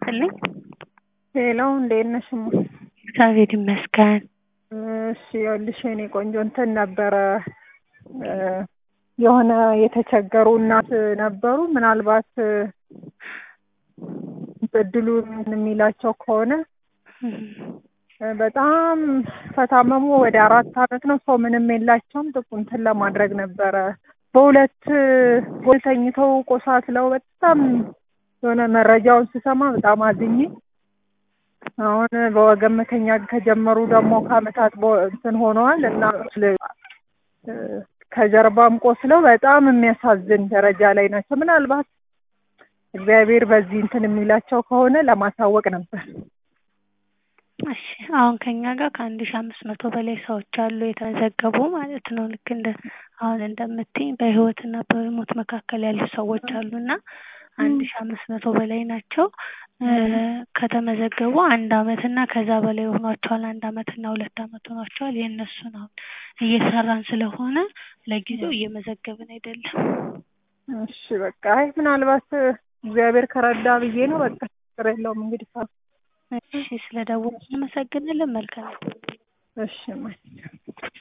ይስጥልኝ። ሄሎ እንዴት ነሽ? እማ? እግዚአብሔር ይመስገን። እሺ ይኸውልሽ የኔ ቆንጆ እንትን ነበረ እ የሆነ የተቸገሩ እናት ነበሩ። ምናልባት እድሉ የሚላቸው ከሆነ እ በጣም ከታመሙ ወደ አራት አመት ነው። ሰው ምንም የላቸውም። ጥቁ እንትን ለማድረግ ነበረ በሁለት ጎል ተኝተው ቆሳስለው በጣም የሆነ መረጃውን ስሰማ በጣም አዝኜ አሁን በወገን መተኛት ከጀመሩ ደግሞ ከአመታት በ- እንትን ሆነዋል እና እ ከጀርባም ቆስለው በጣም የሚያሳዝን ደረጃ ላይ ናቸው። ምናልባት እግዚአብሔር በዚህ እንትን የሚላቸው ከሆነ ለማሳወቅ ነበር። እሺ አሁን ከኛ ጋር ከአንድ ሺ አምስት መቶ በላይ ሰዎች አሉ የተመዘገቡ ማለት ነው። ልክ እንደ አሁን እንደምትይኝ በህይወትና በሞት መካከል ያሉ ሰዎች አሉና አንድ ሺ አምስት መቶ በላይ ናቸው። እ ከተመዘገቡ አንድ አመት እና ከዛ በላይ ሆኗቸዋል። አንድ አመት እና ሁለት አመት ሆኗቸዋል። የእነሱን አሁን እየሰራን ስለሆነ ለጊዜው እየመዘገብን አይደለም። እሺ በቃ አይ ምናልባት እግዚአብሔር ከረዳ ብዬ ነው። በቃ ችግር የለውም እንግዲህ ሳ እሺ ስለደወሉ እናመሰግናለን። መልካም እሺ እማዬ